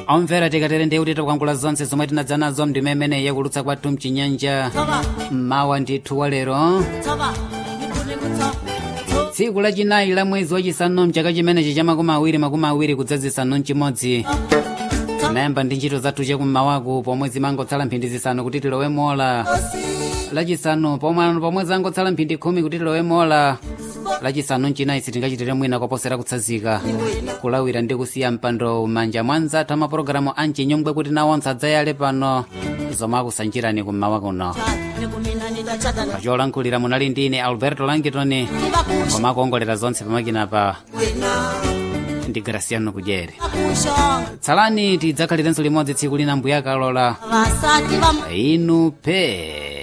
omvera tikatere ndiye kuti takuangula zonse zomwe tinadza nazo mndima imeneyi yakulutsa kwathu mchinyanja mmawa ndithu wa lero tsiku lachinayi la mwezi wachisanu mchaka chimenechi cha makumi awiri makumi awiri kudzazisanu mchimodzi tinayamba ndi ntchito zathu chakummawaku pomwe zimangotsala mphindi zisanu kuti tilowe mola lachisanu pomwe pomwe zangotsala mphindi khumi kuti tilowe mola lachisanu mchinayi sitingachitire mwina koposera kutsazika kulawira ndi kusiya mpando m'manja mwa nzathu amapulogalamu a mchinyongwe kuti nawonse adzayale pano zomwe akusanjirani kummawa kuno pacholankhulira munali ndi ine alberto langitoni koma akuongolera zonse pamakinapa ndi graciano kudyere tsalani tidzakhalirenso limodzi tsiku lina mbuya kalola inu pe